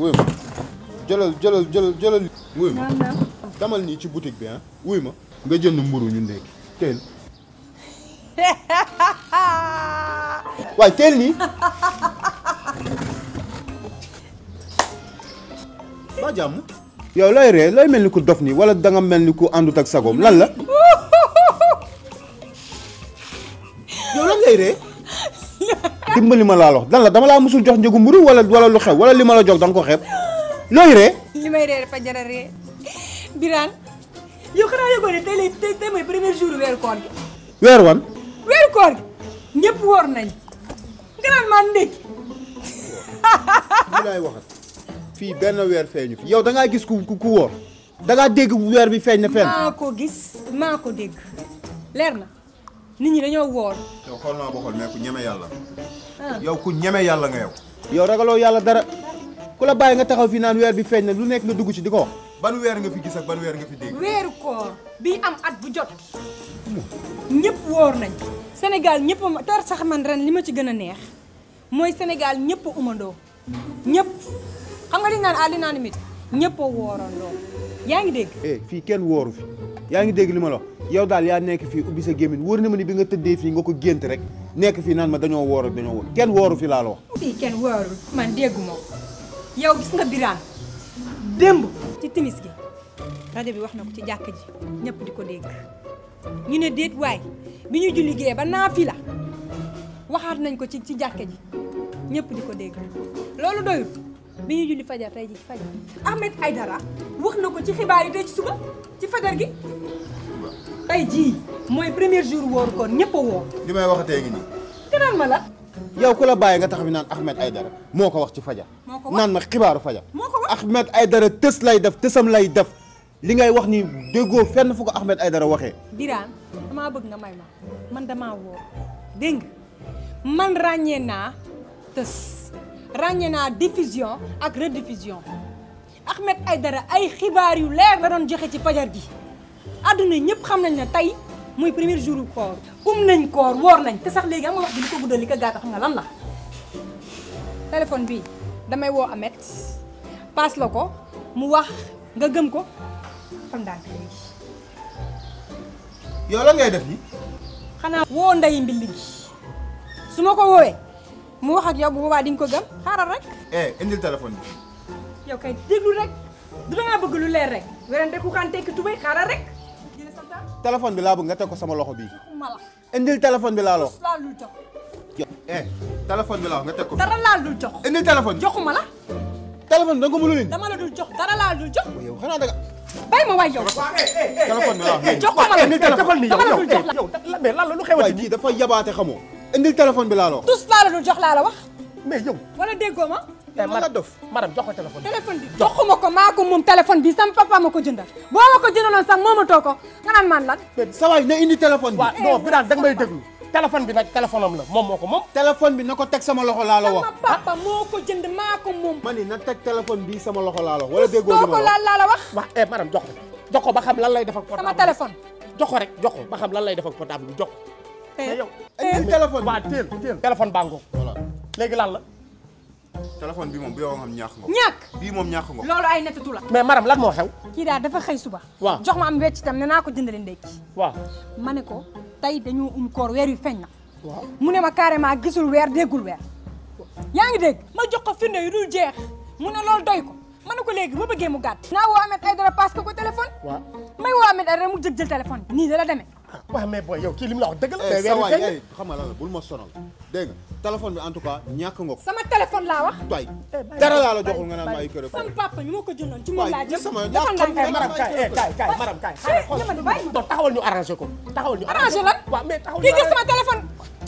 wuy ma jëlal jëlal jëlal jëlal wuy ma naam naam damal nii ci boutique bi ah wuy ma nga jënd mburu ñu ndekki teel waaye teel nii ba jàmm yow looy ree looy mel ni ku dof nii wala danga mel ni ku àndut ak sagoom lan la yow lan ngay ree dimbali ma laa lox dan la dama laa musul jox njëgu mburu wala wala lu xew wala li ma la jox danga ko xeeb looy ree li may ree dafa jar a ree Birane yow xanaa yëgoo ne tey lay tey tey mooy premier jour weeru koor gi weer wan weeru koor gi ñëpp woor nañ nga naan maa ndékki li laay waxat fii benn weer feeñu fi yow da ngaa gis ku ku ku wóor da ngaa dégg weer bi feeñ na fenn. maa ko gis maa ko dégg leer na nit ñi dañoo woor yow xool naa ba xool mais ku ñeme yàlla. ah yow ku ñeme yàlla nga yow. yow ragaloo yàlla dara ku la bàyyi nga taxaw fi naan weer bi feeñ na lu nekk nga dugg ci di ko wax. ban weer nga fi gis ak ban weer nga fi dégg. weeru koor bi am at bu jot ñëpp woor nañ Sénégal ñëpp a tar sax man ren li ma ci gën a neex mooy Sénégal ñëpp a umandoo ñëpp xam nga li ñu naan à l'unanimité ñëpp a woorandoo yaa ngi dégg eh fii kenn wóoru fi yaa ngi dégg li ma la wax yow daal yaa nekk fii ubbi sa gémmiñ wóor na ma ni bi nga tëddee fii nga ko gént rek nekk fii naan ma dañoo wóor ak dañoo wóor kenn wóoru fi laa la wax. fii kenn woorul man déggu ma ko yow gis nga Birane démb ci timis gi rajo bi wax na ko ci jàkk ji ñëpp di ko dégg ñu ne déet waay bi ñu julli gee ba naa fi la waxaat nañ ko ci ci jàkk ji ñëpp di ko dégg loolu doyul bi ñu julli fajar tey ji ci fajar Ahmed Aïdara wax na ko ci xibaar yi tey ci suba ci fajar gi tey jii mooy premier jour wooru koon ñëpp a woor li may waxatee ngi nii. gënal ma la yow ku la bàyyi nga taxaw fi naan Ahmed Aïdara moo ko wax ci fajar. moo ko wax naan ma xibaaru fajar. moo ko wax Ahmed Aïdara tës lay def tësam lay def li ngay wax ni déggoo fenn fu ko Ahmed Aïdara waxee. Birane damaa bëgg nga may ma man damaa woor dégg nga man ràññee naa tës ràññee naa diffusion ak rediffusion Ahmed Aïdara ay xibaar yu leer la doon joxe ci fajar gi àdduna ñëpp xam nañ ne tey muy premier jour u koor um nañ koor woor nañ te sax léegi am nga wax bi li ko guddal li ko gàttal xam nga lan la téléphone bi damay woo Ahmed paas la ko mu wax nga gëm ko xam ndànk léegi yow lan ngay def nii. xanaa woo ndeyi mbilli gi su ma ko woowee mu wax ak yow bu boobaa di nga ko gëm xaaral rek eh indil téléphone bi. yow kay déglu rek du dangaa bëgg lu leer rek werante ku kan tekki tubéy xaaral rek jële sa temps téléphone bi laa bëgg nga teg ko sama loxo bii. ma la indil téléphone bi laa la wax. tus laa lul jox eh téléphone bi laa wax nga teg ko. dara laa dul jox indil téléphone bi. joxuma la téléphone bi da nga ko mënul indi. dama la dul jox dara laa dul jox yow xanaa danga. bay ma waay yow téléphone bi laa wax. joxuma la indil téléphone dama la dul jox la yow mais lan la lu waaye xewati kii dafa yabaate xamoo. indil téléphone bi laa la wax. tus laa la dul jox laa la wax mais yow wala déggoo ma eh man la dof. madame jox ko téléphone bi téléphone bi joxuma ko maa ko moom téléphone bi sama papa ma ko jëndal boo ma ko jëndaloon sax moomatoo ko nga naan man lan sa waay na indi téléphone bi. waaw non Birane da nga may déglu téléphone bi nag téléphone am la moom moo ko moom téléphone bi na ko teg sama loxo laa la wax. sama papa moo ko jënd maa ko moom ma ni na teg téléphone bi sama loxo laa la wax. wala déggoo doo li ko ma la wax. laal laa la wax wax eh madame jox ko jox ko ba xam lan lay def ak sama portable téléphone jox ko rek jox ko ba xam lan lay def ak portable bi jox ko mais yow indil téléphone bi. waa téel téel téléphone baa ngoog voilà léegi lan la téléphone bi moom bu yow nga xam ñaax nga. ñàkk bii moom ñaax nga. loolu ay nettatu la mais madame lan moo xew kii daal dafa xëy suba waaw. jox ma am wecc itam ne naa ko jëndale ndékki waaw ma ne ko tey dañoo um koor weer yu feeñ na waaw mu ne ma carrément gisul weer déggul weer yaa ngi dégg ma jox ko firnde yu dul jeex mu ne loolu doy ko ma ne ko léegi ba bëggee mu gàtt naa woo Ahmed Aïdara parce que ko téléphone waaw may woo Ahmed Aïdara mu jëg jël téléphone bi nii da la demee waaw mais booy yow kii li mu la wax dëgg la eh mais sa weer waay wi feeñ eh xam nga lan la bul ma sonal dégg nga téléphone bi en tout cas ñàkk nga ko. sama téléphone laa wax waay dara laa la joxul nga naan ma ay kër sama papa ñu ma ko jëndoon ci moom waay laa jëm sama defal yaa xam ndànk ne madame kaay eh kaay kaay madame kaay xaaral xool ñama di bàyyi ma non taxawal ñu arrangé ko taxawal ñu arrangé lan waaw mais taxawal kii ñu gis sama téléphone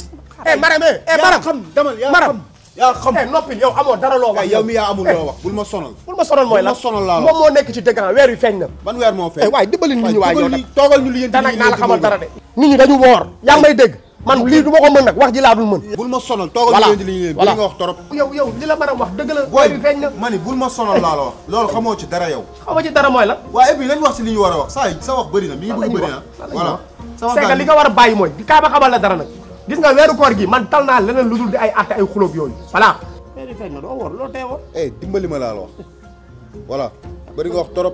eh madame eh eh yaa madame xam demal yaa Maram. xam. yaa xam eh noppil yow amoo dara loo wax kay yow mi yaa amul loo wax bul ma sonal. bul ma sonal mooy bul ma lan sonal laa la moom moo nekk ci dëgg ah weer wi feeñ na ban weer moo fee. eh waay dimbali nit ñi waay yow nag toogal ñu li yéen te nag naa la xamal dara de nit ñi dañu woor yaa ngi may dégg man lii du ma ko mën nag wax ji laa dul mën bul ma sonal toogal Voilà. ñu leen di li ñu leen Voilà. li nga wax torop. yow yow li la mën a wax dëgg la booy weer wi feeñ na ma ni bul ma sonal laa la wax. loolu xamoo ci dara yow. xaw ma ci dara mooy la waaye et puis lañ wax ci li ñu war a wax saa yi sa wax bëri na mi ngi bëgg bëri na. voilà. sama c'est que gars li nga war a bàyyi mooy di kaa ma xamal la dara nag gis nga weeru koor gi man tal naa leneen lu dul di ay atte ay xulóob yooyu voilà yi feeñ na doo woor loo tee woor eh dimbali ma laa la wax voilà bëri nga wax torop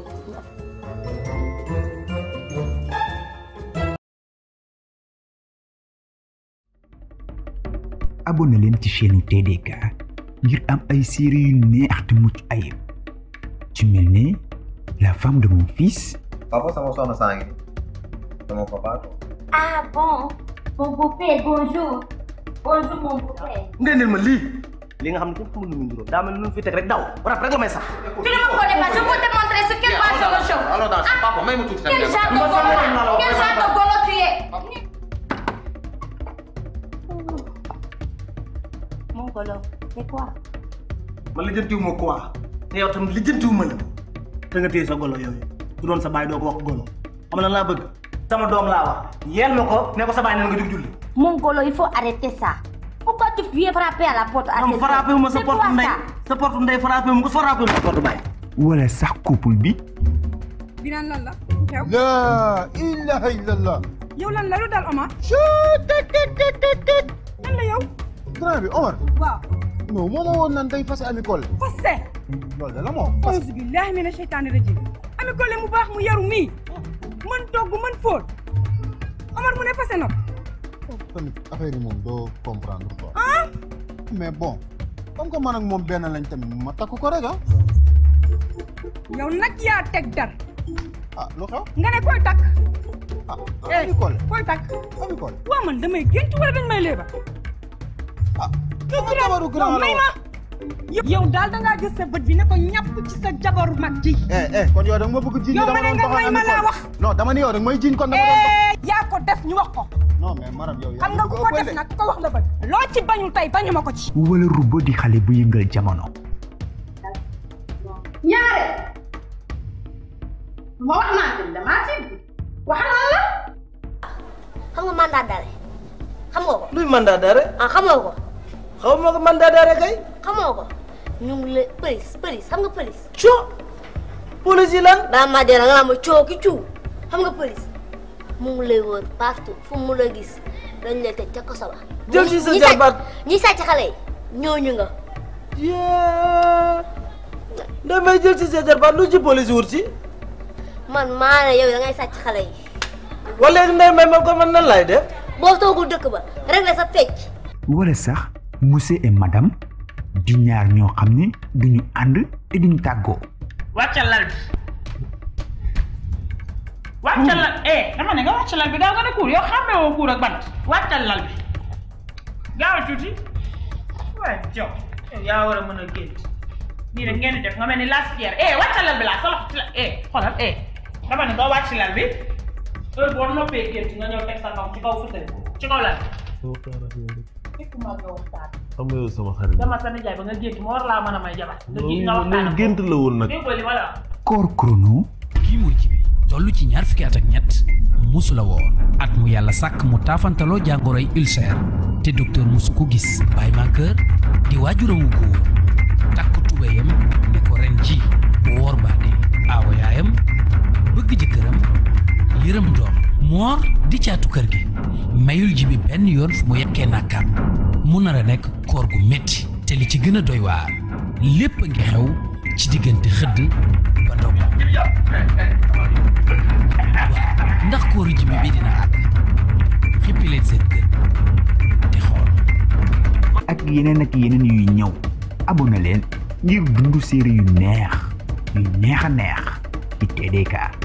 abonné leen ci chaîne TDK ngir am ay série yu neex te mucc ayib ci mel ni la femme de mon fils papa sama soxna saa ngi sama papa ko Ah bon Mon beau-père, bonjour. Bonjour mon beau-père. nga indil ma lii li nga xam ne kenn xamul lu muy nduróo daa mel ni lu mu fi teg rek daw rap rek la may sax Tu ne me connais pas, je vais te montrer sur quelle base je me chauffe. alors dans papa may ma tuuti Quel tamit genre de golo là Quel genre de golo tu es Mon golo, c'est quoi man lijjantiwu ma quoi te yow tam lijjantiwu ma la te nga téye sa golo yooyu su doon sa baay doo ko wax golo xam na laa bëgg sama doom laa wax yeel ma ko ne ko sa baay ne nga jug julli Mon golo, il faut arrêter ça. Pourquoi tu viens frapper à la porte à am cette frappé wu ma sa C'est porte quoi ndey ça sa porte ndey frappé wu ma ko frappé wu ma sa porte baay wala sax couple bi Birane lan la xew la ilaha illallah yow lan la lu dal Omar lan la yow grand bi Omar waaw non moo ma woon naan day fase Ami Collé fase loolu da la moo auzu billahi mina sheytaani rajim Ami Collé mu baax mu yaru mii mën togg mën fóot Omar mu ne fase na ko tamit affaire yi moom doo comprendre quoi ah mais bon comme que man ak moom benn lañ tamit ma takk ko rek ah yow nag yaa teg dar ah lu xew nga ne koy takk ah eh Ami Collé koy takk Ami Collé waa man damay gént wala dañ may léeba ah sama jabaru grand yow la may ma yow daal dangaa gis sa bët bi ne ko ñàpp ci sa jabaru mag ji eh eh kon yow da nga ma bëgg jiiñ Yow dama ma ne doon nga doxal may ma Ami laa Collé. wax. non dama ni yow da nga may jiiñ kon dama doon dox eh yaa ko def ñu wax ko non mais maram yow yaa xam nga ngi ku bëgg ko a def ëppal de. nag ko wax la bëgg loo ci bañul tey bañu ma ko ci wala rubo di xale bu yëngal jamono ñaare ma wax naa leen damaa ci wax naa la Xam nga mandat d'arrêt xam nga ko luy mandat d'arrêt ah xamoo ko xaw ma ko mandat d'arrêt kay xamoo ko ñu ngi lay police police xam nga police co police yi lan baa ma dee nga naa ma coow ki ciw xam nga police mu ngi lay wër partout fu mu la gis dañ lay tëj ca kaso ba Jël ci sa ñi sàcc- jarbaat. ñi sàcc xale yi ñooñu nga yee damay jël ci sa jarbaat lu ci police wut si man maa ne yow da ngay sàcc xale yi wala léegi ndey may ma ko man nan laay def boo toogul dëkk ba rek la sa fecc wala sax monsieur et madame di ñaar ñoo xam ne duñu ànd te duñu tàggoo wàccal lal bi wàccal lal eh dama ne nga wàccal lal bi gaaw nga ne kuur yow xàmmee woo kuur ak bant wàccal lal bi gaaw tuuti waaye jox yow yaa war a mën a gént nii rek ngeen di def nga mel ni laspierre eh wàccal lal bi laa sa loxo ci la eh xoolal eh dama ne nga wàcc lal bi heure boo noppee gént nga ñëw teg sa kaw ci kaw fauteuil ci kaw lal bi fekkuma nga waxtaan xam nga yow sama xarit dama sa nijaay ba nga gént ma war laa mën a may jabar nga gi nga waxtaan loolu ak gént la woon nag déggoo li ma la wax koor chrono kii mooy jibi toll ci ñaar fukki at ak ñett musula woor at mu yàlla sàkk mu taafantaloo jàngoroy ulcère te docteur musu ko gis Baye Mankeur di waajuramu góor takk tubéyam ne ko ren ji bu woor baane aawa yaayam bëgg jëkkëram yërëm doom moor di caatu kër gi mayul jibi benn yoon fu mu yekkee nàkkaam mu nar a nekk koor gu métti te li ci gën a doy waar lépp a ngi xew ci diggante xëdd ba ndog waaw ndax kóoru jibi bi dina àgg xippi leen seen gën te xool ak yeneen ak yeneen yuy ñëw abonné leen ngir dundu série yu neex yu neex a neex ci TDK